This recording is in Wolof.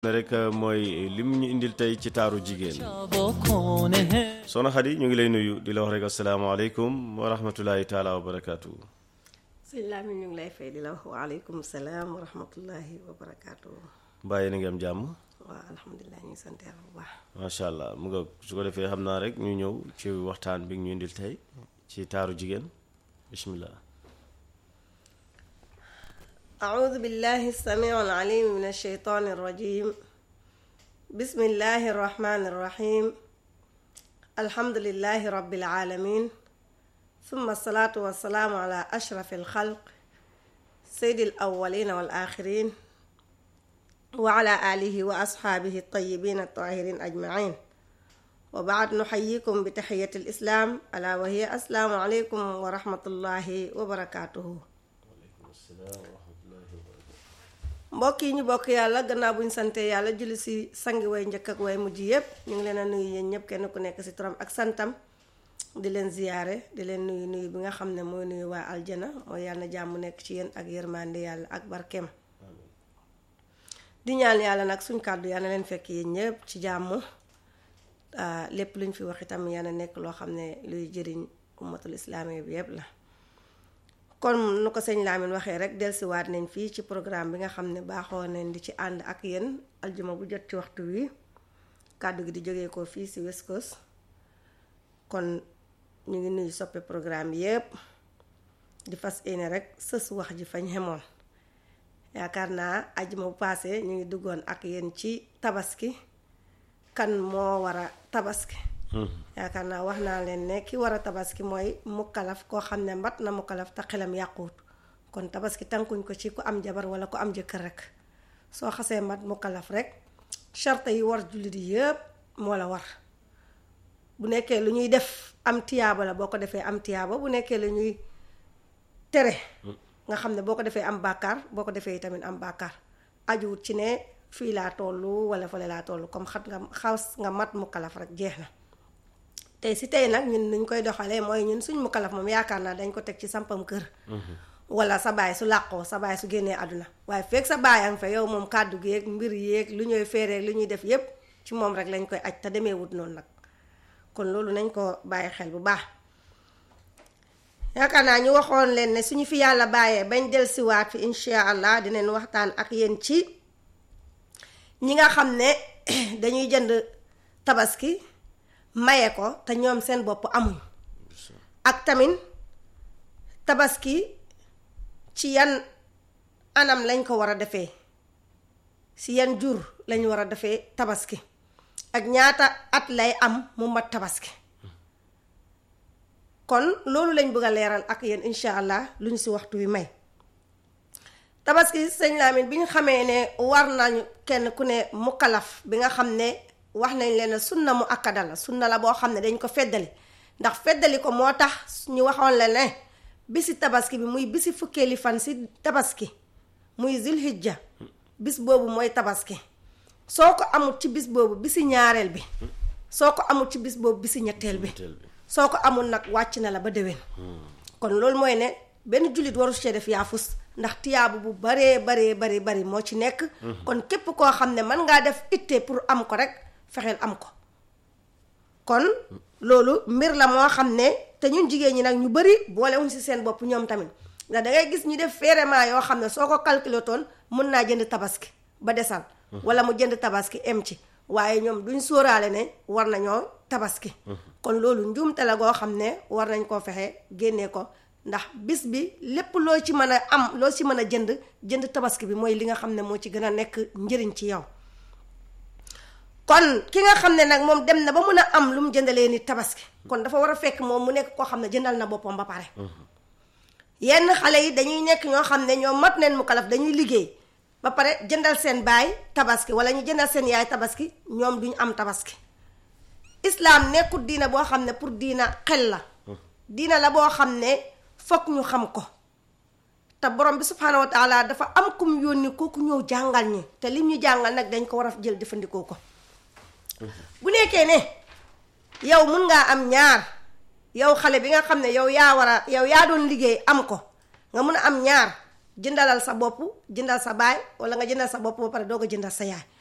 rek mooy lim ñu indil tey ci taaru jigéen soxna Xadi ñu ngi lay nuyu di la wax rek asalaamaaleykum wa rahmatullahi taala wa barakaatu. sëñ Lamine ñu ngi lay fay di la wax waaleykum salaam wa rahmatullahi wa barakaatu. mbaa yéen a ngi am jàmm. waaw alhamdulilah ñu ngi sant yàlla bu baax. macha allah mu nga su ko defee xam naa rek ñu ñëw ci waxtaan bi ñu indil tey ci taaru jigéen bismillah. أعوذ بالله السميع العليم من الشيطان الرجيم بسم الله الرحمن الرحيم الحمد لله رب العالمين ثم الصلاة والسلام على أشرف الخلق سيد الأولين والآخرين وعلى آله وأصحابه الطيبين الطاهرين أجمعين وبعد نحييكم بتحية الإسلام ألا وهي السلام عليكم ورحمة الله وبركاته mbokk yi ñu bokk yàlla gannaaw bu ñu sante yàlla julli si sangi way njëkk ak way mujj yépp ñu ngi leen a nuyu yéen ñëpp kenn ku nekk si turam ak santam di leen ziyaare di leen nuyu nuyu bi nga xam ne mooy nuyu waa aljana mooy yàlla na jàmm nekk ci yéen ak yërmande yàlla ak barkeem di ñaan yàlla nag suñ kàddu yàlla na leen fekk yéen ñëpp ci jàmm lépp luñ fi wax itam yàlla nekk loo xam ne luy jëriñ ummatul islaami bi yépp la kon nu ko sëñ Lamine waxee rek dellusiwaat nañ fii ci programme bi nga xam ne baaxoo nañ di ci ànd ak yéen aljuma bu jot ci waxtu wi kàddu gi di jógee ko fii si West Coast kon ñu ngi nuyu soppe programme yépp di fas yéene rek sës wax ji fañ xemoon yaakaar naa aljuma bu paase ñu ngi duggoon ak yéen ci tabaski kan moo war a tabaski yaakaar naa wax naa leen ne ki war a tabaski mooy mukkalaf koo xam ne mbat na mukkalaf te xelam yàquwut kon tabaski tànkuñ ko ci ku am jabar wala ku am jëkkër rek soo xasee mbat mukkalaf rek charte yi war jullit yi yëpp moo la war bu nekkee lu ñuy def am tiyaaba la boo ko defee am tiyaaba bu nekkee lu ñuy tere nga xam ne boo ko defee am bàkkaar boo ko defee tamit am bàkkaar ajuwut ci ne fii laa tollu wala fële laa tollu comme xat nga xaws nga mat mukkalaf rek jeex na tey si tey nag ñun nuñ koy doxalee mooy ñun suñ mukkalaf moom yaakaar naa dañ ko teg ci sampam kër wala sa baay su làqoo sa baay su génnee àdduna waaye fekk sa baay am fa yow moom kàddu géeg mbir yéeg lu ñuy feereeg lu ñuy def yépp ci moom rek lañ koy aj te demee wut noonu nag kon loolu nañ ko bàyyi xel bu baax yaakaar naa ñu waxoon leen ne suñu fi yàlla bàyyee bañ dellusiwaat fi insha allah dinañ waxtaan ak yéen ci ñi nga xam ne dañuy jënd tabaski maye ko te ñoom seen bopp amuñ ak tamit tabaski ci yan anam lañ ko war a defee si yan jur lañ war a defee tabaski ak ñaata at lay am mu mat tabaski kon loolu lañ bëgg a leeral ak yéen incha allah lu ñu si waxtu wi may tabaski sëñ Lamine bi ñu xamee ne war nañu kenn ku ne mukkalaf bi nga xam ne wax nañ leen sunna mu akkada la sunna la boo xam ne dañ ko feddali ndax feddali ko moo tax ñu waxoon la ne bisi tabaski bi muy bisi fukkeeli fan si tabaski muy zilhijja bis boobu mooy tabaski soo ko amul ci bis boobu bisi ñaareel bi soo ko amul ci bis boobu bisi ñetteel bi soo ko amul nag wàcc na la ba déwén kon loolu mooy ne benn jullit waru cee def yaafus ndax tiyaabu bu baree baree bari bari moo ci nekk kon képp koo xam ne mën ngaa def itte pour am ko rek fexeel am ko kon loolu mbir la moo xam ne te ñun jigéen ñi nag ñu bari boolewuñ ci seen bopp ñoom tamit ndax da ngay gis ñu def férément yoo xam ne soo ko calculé toon mun naa jënd tabaski ba desal wala mu jënd tabaski em ci waaye ñoom duñ sóoraale ne war nañoo tabaski kon loolu njuumte la goo xam ne war nañ koo fexe génnee ko ndax bis bi lépp loo ci mën a am loo ci mën a jënd jënd tabaski bi mooy li nga xam ne moo ci gën a nekk njëriñ ci yow kon ki nga xam ne nag moom dem na ba mun a am lu mu jëndalee nit tabaski kon dafa war a fekk moom mu nekk koo xam ne jëndal na boppam ba pare yenn xale yi dañuy nekk ñoo xam ne ñoom mat neen mu kalaf dañuy liggéey ba pare jëndal seen baay tabaski wala ñu jëndal seen yaay tabaski ñoom duñu am tabaski islaam nekkul diina boo xam ne pour diina xel la diina la boo xam ne fokk ñu xam ko te borom bi subhaanahu wa taala dafa am kum yónni kooku ñëw jàngal ñi te lim ñu jàngal nag dañ ko war a jël jëfandikoo ko bu nekkee ne yow mun ngaa am ñaar yow xale bi nga xam ne yow yaa war a yow yaa doon liggéey am ko nga mun a am ñaar jëndalal sa bopp jëndal sa baay wala nga jëndal sa bopp ba pare doo ko jëndal sa yaay